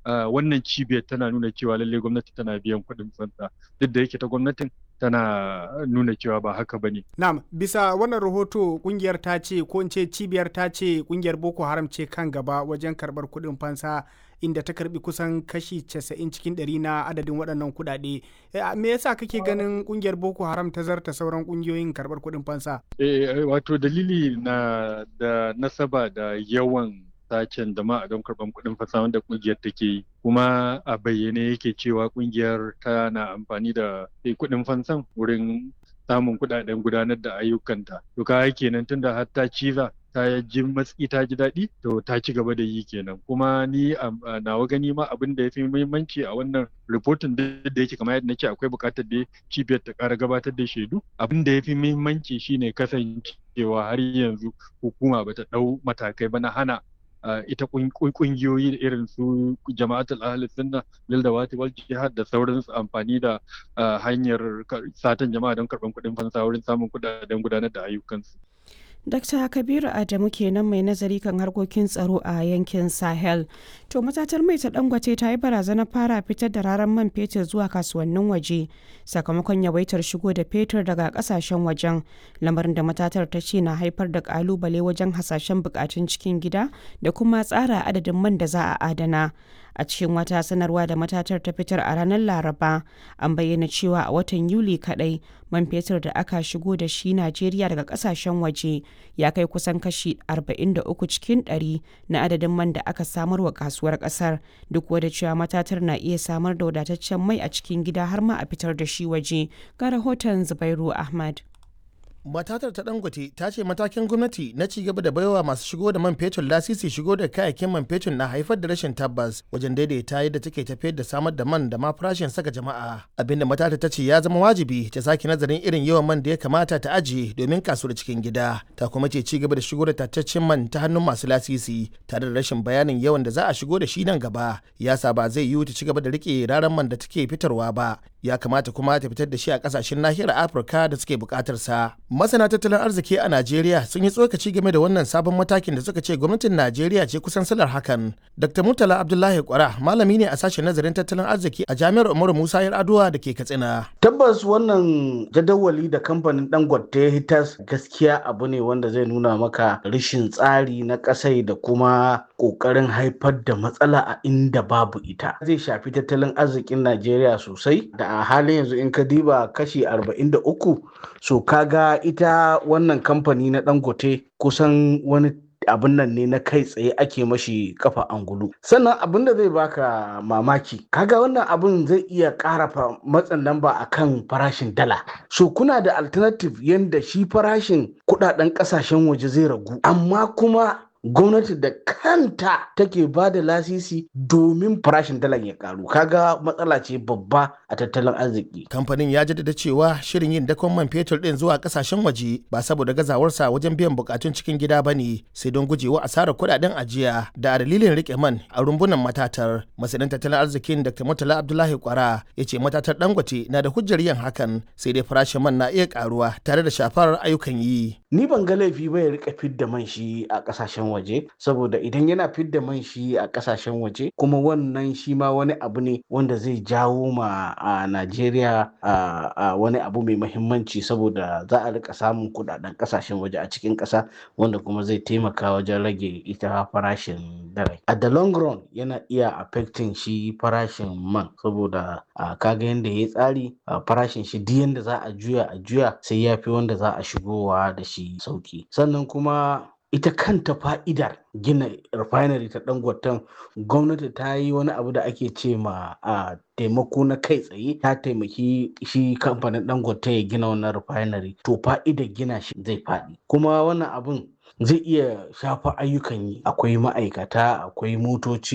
wannan cibiyar tana nuna cewa lallai gwamnati tana biyan kuɗin fansa duk da yake ta gwamnatin tana nuna cewa ba haka ba ne. Na'am, bisa wannan rahoto kungiyar ta ce ko in ce cibiyar ta ce kungiyar Boko Haram ce kan gaba wajen karɓar kuɗin fansa inda ta karbi kusan kashi 90 cikin ɗari na adadin waɗannan kuɗaɗe. Me yasa kake ganin kungiyar Boko Haram ta zarta sauran kungiyoyin karɓar kuɗin fansa? Eh, wato dalili na da nasaba da yawan sacen jama'a don karɓar kuɗin fasa wanda ƙungiyar take yi kuma a bayyane yake cewa ƙungiyar tana amfani da kuɗin fansan wurin samun kuɗaɗen gudanar da ayyukanta to ka kenan tunda har ta ciza ta ji matsi ta ji daɗi to ta ci gaba da yi kenan kuma ni a nawa gani ma abin da ya fi muhimmanci a wannan rahoton da yake kamar yadda nake akwai buƙatar da cibiyar ta ƙara gabatar da shaidu abin da ya fi muhimmanci shine kasancewa har yanzu hukuma bata ɗau matakai ba na hana Uh, ita kungiyoyi irin su jama'atul ahli sunna lil dawati wal jihad da sauransu amfani da uh, hanyar satan jama'a don karban kuɗin fansa wurin samun kuɗaɗen gudanar da ayyukansu. Dr. Kabiru Adamu kenan mai nazari kan harkokin tsaro a yankin Sahel. To matatar mai ta dangwace ta yi barazanar fara fitar da raran man fetur zuwa kasuwannin waje sakamakon yawaitar shigo da fetur daga kasashen wajen lamarin da matatar ta ce na haifar da kalubale wajen hasashen bukatun cikin gida da kuma tsara adadin man da za a adana. a cikin wata sanarwa da matatar ta fitar a ranar laraba an bayyana cewa a watan yuli kadai man fetur da aka shigo da shi najeriya daga kasashen waje ya kai kusan kashi 43 cikin 100 na adadin man da aka samar wa kasuwar kasar duk wadda cewa matatar na iya samar da wadataccen mai a cikin gida har ma a fitar da shi waje ga rahoton zubairu ahmad matatar ta dangote ta ce matakin gwamnati na ci gaba da baiwa masu shigo da man fetur lasisi shigo da kayayyakin man fetur na haifar da rashin tabbas wajen daidaita yadda take tafiyar da samar da man da ma farashin saka jama'a abinda matatar ta ce ya zama wajibi ta sake nazarin irin yawan man da ya kamata ta ajiye domin kasuwar cikin gida ta kuma ce ci gaba da shigo da tattaccen man ta hannun masu lasisi tare da rashin bayanin yawan da za a shigo da shi nan gaba ya sa ba zai yiwu ta ci gaba da rike raran man da take fitarwa ba ya kamata kuma ta fitar da shi a kasashen nahiyar afirka da suke bukatar sa masana tattalin arziki a najeriya sun yi tsokaci game da wannan sabon matakin da suka ce gwamnatin najeriya ce kusan salar hakan dr murtala abdullahi kwara malami ne a sashen nazarin tattalin arziki a jami'ar umaru musa yar'adua da ke katsina tabbas wannan jadawali da kamfanin dangote ya hitas gaskiya abu ne wanda zai nuna maka rashin tsari na kasai da kuma kokarin haifar da matsala a inda babu ita zai shafi tattalin arzikin najeriya sosai da a halin yanzu in ka diba kashi 43 so kaga ita wannan kamfani na dangote kusan wani abin nan ne na kai tsaye ake mashi kafa angulu sannan abin da zai baka mamaki kaga wannan abin zai iya ƙara matsin lamba a kan farashin dala so kuna da alternative yadda shi farashin kudaden kasashen waje zai ragu amma kuma gwamnati da kanta take ba da lasisi domin farashin dalar ya karu kaga matsala ce babba a tattalin arziki kamfanin ya jaddada cewa shirin yin dakon man fetur din zuwa kasashen waje ba saboda gazawarsa wajen biyan bukatun cikin gida ba ne sai don gujewa asarar kudaden ajiya da dalilin rike man a rumbunan matatar masanin tattalin arzikin dr murtala abdullahi kwara ya ce matatar dangote na da hujjar yin hakan sai dai farashin man na iya karuwa tare da shafar ayyukan yi ni ban ga laifi ba ya rika fidda man shi a kasashen waje saboda idan yana fidda man shi a kasashen waje kuma wannan shi ma wani abu ne wanda zai jawo ma a Najeriya a wani abu mai mahimmanci saboda za a rika samun kudaden kasashen waje a cikin kasa wanda kuma zai taimaka wajen rage ita farashin dare a the long run yana iya affecting shi farashin man saboda kaga yadda ya tsari farashin shi duk yadda za a juya a juya sai ya fi wanda za a shigowa da shi sauki sannan kuma ita kanta fa'idar gina refinery ta dangoton gwamnati ta yi wani abu da ake ce ma a taimako na kai tsaye ta taimaki shi kamfanin dangote ya gina wannan refinery to fa'idar gina shi zai faɗi kuma wannan abun zai iya shafa ayyukan yi akwai ma'aikata akwai motoci